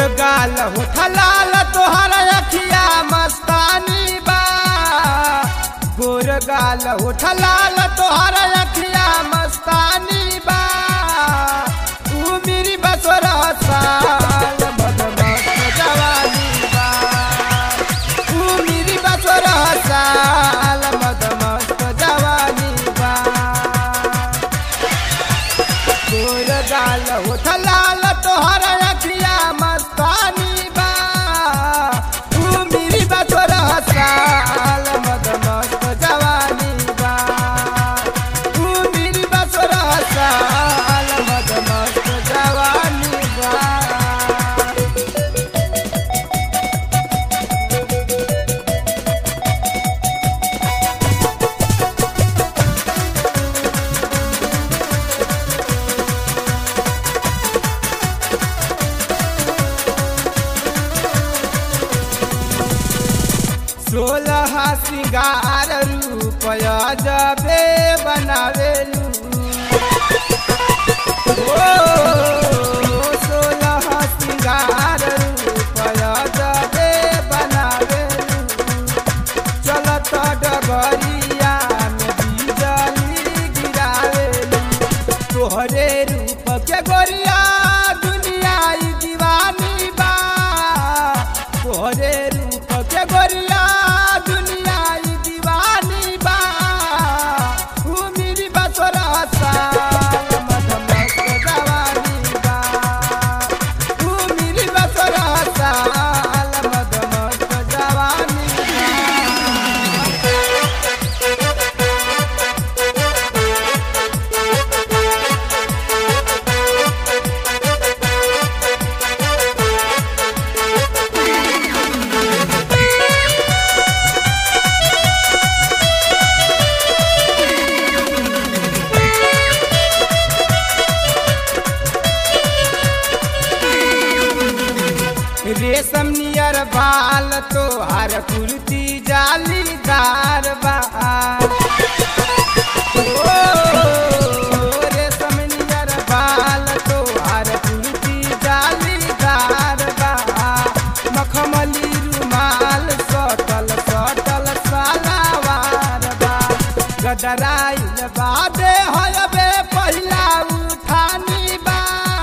गाल होठ लाल तोहर अखिया मस्तानी बा गोर गाल होठ लाल तोहर अखिया मस्तानी बा तू मेरी बसोर साल मदमस्त जवानी बा तू मेरी बसोर साल मदमस्त जवानी बा गोर गाल होठ लाल तोहर अखिया मस्तानी बा तू मेरी बसोर साल मदमस्त जवानी बा तू मेरी बसोर साल मदमस्त जवानी बा सोलह सिंगार रूपया जबे बनावेलू ओ सोलह सिंगार रूपया जबे बनावेलू चलत डगरिया में बिजली गिरावेलू तोहरे रूप के गोरिया दुनिया ई दीवानी बा तोहरे रूप के गोरिया दुनिया ई दीवानी बा तू मेरी बसोरा साल मदमस्त जवानी बा तू मेरी बसोरा साल मदमस्त जवानी बा रेशम नियर बाल तो हर कुर्ती जालीदार बा ओ, रेशम नियर बाल तो हर कुर्ती जालीदार बा मखमली रुमाल सटल सटल सलावार बा गदराइल बादे होयबे पहिला उठानी बा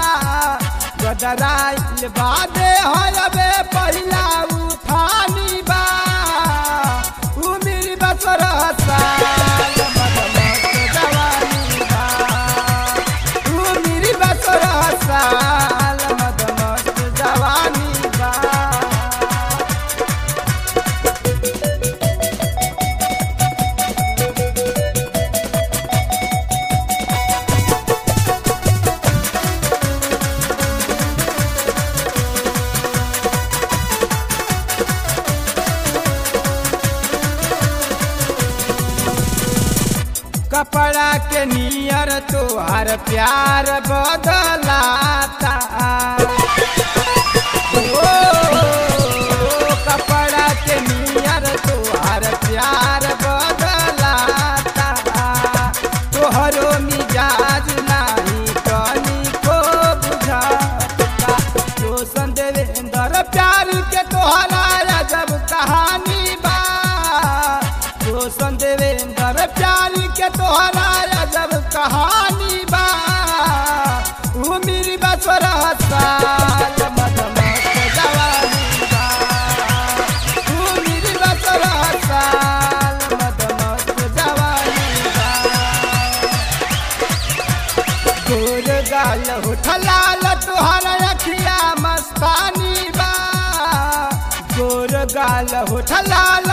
गदराइल बादे होयबे पहिला उठानी बा उ मेरी बसर साल मदमस्त जवानी बा उ मेरी बसर साल मदमस्त जवानी बा कपड़ा के नियर तोहार प्यार बदलाता ओ, कपड़ा के नियर तोहार प्यार बदलाता तोहरो मिजाज नाही तनिको बुझाता रोशन देवेंद्र प्यार के तोहरा अजब कहानी बा रोशन देवेंद्र प्यार के तोहरा अजब कहानी बा उ मेरी बसरा साल मदमस्त जवानी बा उ मेरी बसरा साल मदमस्त जवानी बा गोर गाल होठ लाल तोहर अखिया मस्तानी बा गोर गाल होठ लाल